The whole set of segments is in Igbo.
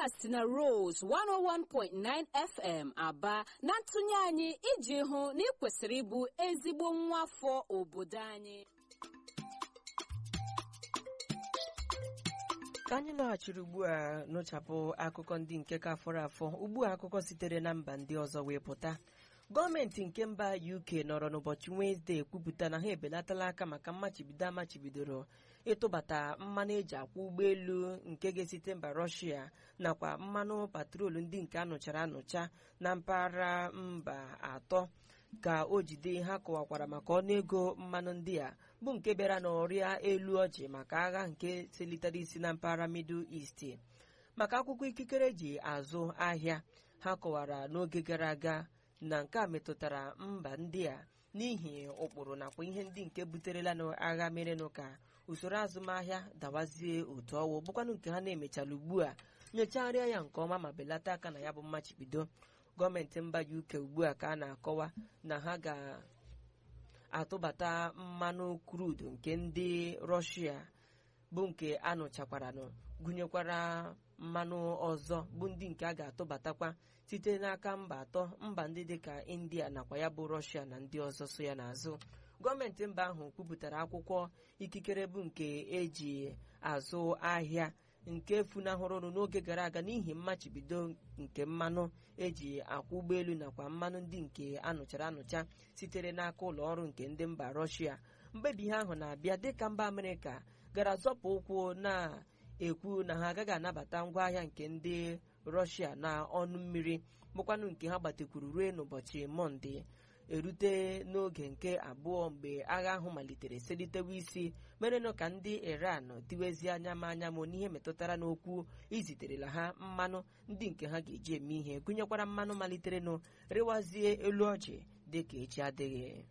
si na Rose 101.9 FM Aba na ntụnye anyị iji hụ na ị kwesịrị ịbụ ezigbo nwa afọ obodo anyị ka anyị laghachiri ugbu a nụchapụ akụkọ ndị nke ka fọrọ afọ ugbu a akụkọ sitere na mba ndị ọzọ wee pụta gọọmenti nke mba uk nọrọ n'ụbọchị wenezdee kwupụta na ha ebelatala aka maka mmachibido amachibidoro ịtụbata mmanụ eji akwọ ụgbọelu nke ga-esite mba rọshia nakwa mmanụ patrolu ndị nke anụchara anụcha na mpaghara mba atọ ka o jide ha kọwakwara maka ọnụego mmanụ ndị a bụ nke bịara n'ọrịa elu ọjị maka agha nke selitere isi na mpaghara middle east maka akwụkwọ ikikere eji azụ ahịa ha kọwara n'oge gara aga na nke a metụtara mba ndị a n'ihi ụkpụrụ nakwa ihe ndị nke buterela n'agha merenụ ka usoro azụmahịa dawazie otu ọwụ bụkwanụ nke ha na-emechala ugbu a nyocharịa ya nke ọma ma belata aka na ya bụ mmachibido gọọmenti mba uk ugbu a ka a na-akọwa na ha ga-atụbata mmanụ krudu nke ndị rọshia bụ nke anụchakwaranụ gụnyekwara mmanụ ọzọ bụ ndị nke a ga-atụbatakwa site n'aka mba atọ mba ndị dịka india nakwa ya bụ rọshia na ndị ọzọ so ya n'azụ gọọmenti mba ahụ kwupụtara akwụkwọ ikikere bụ nke eji azụ ahịa nke funahụrụnụ n'oge gara aga n'ihi mmachibido nke mmanụ eji akwụ ụgbọelu nakwa mmanụ ndị nke anụchara anụcha sitere n'aka ụlọ ọrụ nke ndị mba rọshia mkpebi ihe ahụ na-abịa dịka mba amerịka gara zọpụ ụkwụ na-ekwu na ha agaghị anabata ngwaahịa nke ndị rọshia na ọnụ mmiri bụkwanụ nke ha gbatekwuru ruo n'ụbọchị mọnde erute n'oge nke abụọ mgbe agha ahụ malitere selitewe isi merenụ ka ndị iran tiwezie anya ma anya ma n'ihe metụtara n'okwu iziterela ha mmanụ ndị nke ha ga-eji eme ihe gụnyekwara mmanụ maliterenụ rịwazie elu ọjị dịka echi adịghị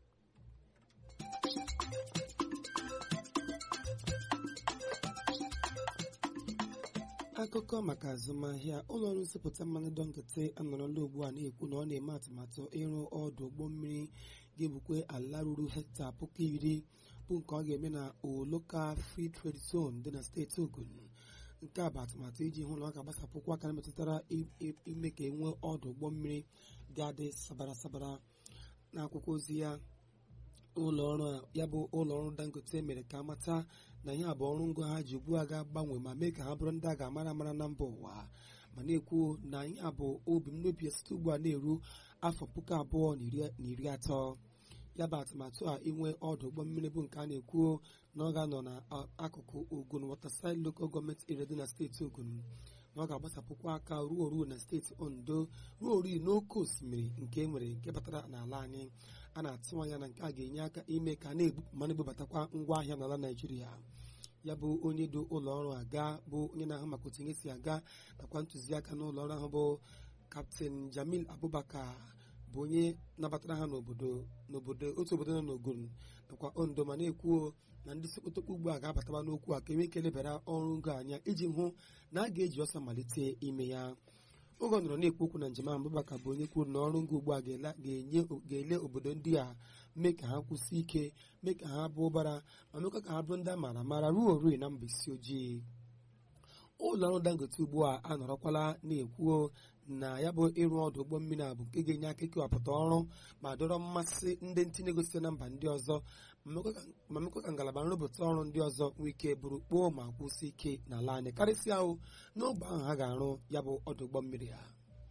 akụkọ maka azụmahịa ụlọ ọrụ nsịpụta mmanụ dọnkịta anọrọla ugbu a na-ekwu na ọ na-eme atụmatụ ịrụ ọdụ ụgbọ mmiri ga-ebukwe ala ruru hekta puku iri bụ nke ọ ga-eme na oloka free trade zone dị na steeti ogun nke a bụ atụmatụ iji hụ na ọ ga-agbasapụkwa aka metụtara ime ka enwee ọdụ ụgbọ mmiri ga-adị sabara sabara n'akwụkwọ ozi ya ụlọ ọrụ ya bụ ụlọ ọrụ dangote mere ka amata na ihe a bụ ọrụ ngo ha ji ugbu a ga-agbanwe ma mee ka ha bụrụ ndị a ga-amara amara na mba ụwa ma na-ekwu na ihe a bụ obi mmebi site ugbu a na-eru afọ puku abụọ na iri atọ ya bụ atụmatụ a inwe ọdụ ụgbọ mmiri bụ nke a na-ekwu na ọ ga-anọ n'akụkụ ogun waterside local gọọmenti area dị na steeti ogun na ọ ga-agbasapụkwa aka ruo oru na steeti ondo ruo oru n'oké osimiri nke e nwere nke batara n'ala anyị a na-atụ anya na nke a ga-enye aka ime ka ma na-ebubatakwa ngwaahịa n'ala naijiria ya bụ onye du ụlọ ọrụ aga bụ onye na-ahụ maka otu ihe si aga nakwa ntụziaka n'ụlọ ọrụ ahụ bụ kapten jamil abubakar bụ onye nabatara ha n'obodo n'obodo otu obodo nọ n'ogun nakwa ondo ma na-ekwuo na ndị sekpotokpo ugbu a ga-abataba n'okwu a ka enwe ike lebara ọrụ ngo anya iji hụ na a ga-eji ọsọ malite ime ya oge ọ nọrọ na-ekwu okwu na njem ahụ Abubakar bụ onye kwuru na ọrụ ngo ugbu a ga-ele obodo ndị a mee ka ha kwụsị ike mee ka ha bụ ụbara ma mekwa ka ha bụrụ ndị a maara amara ruo orui na mba isi ojii ụlọ ọrụ dangote ugbu a anọrọkwala na-ekwuo na ya bụ ịrụ ọdụ ụgbọ mmiri a bụ nke ga-enye aka ikewapụta ọrụ ma dọrọ mmasị ndị ntinye ego site na mba ndị ọzọ ma mekwa ka ngalaba nrụpụta ọrụ ndị ọzọ nwee ike bụrụ kpoo ma kwụsị ike n'ala anyị karịsịa ahụ n'ogbe ahụ ha ga-arụ ya bụ ọdụ ụgbọ mmiri ha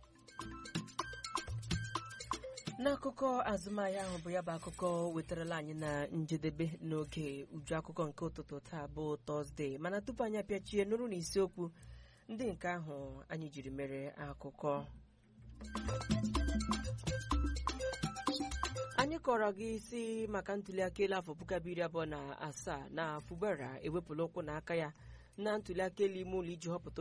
n'akụkọ azụmahịa ahụ bụ ya bụ akụkọ wetarala anyị na njedebe n'oge uju akụkọ nke ụtụtụ taa bụ tọzdee mana tupu anyị apịachie nụrụ na isiokwu ndị nke ahụ anyị jiri mere akụkọ anyị kọrọ gị isi maka ntuliaka elu afọ puku abụọ iri abụọ na asaa na fubara ewepụla ụkwụ n'aka ya na ntuliaka elu ime ụlọ iji họpụta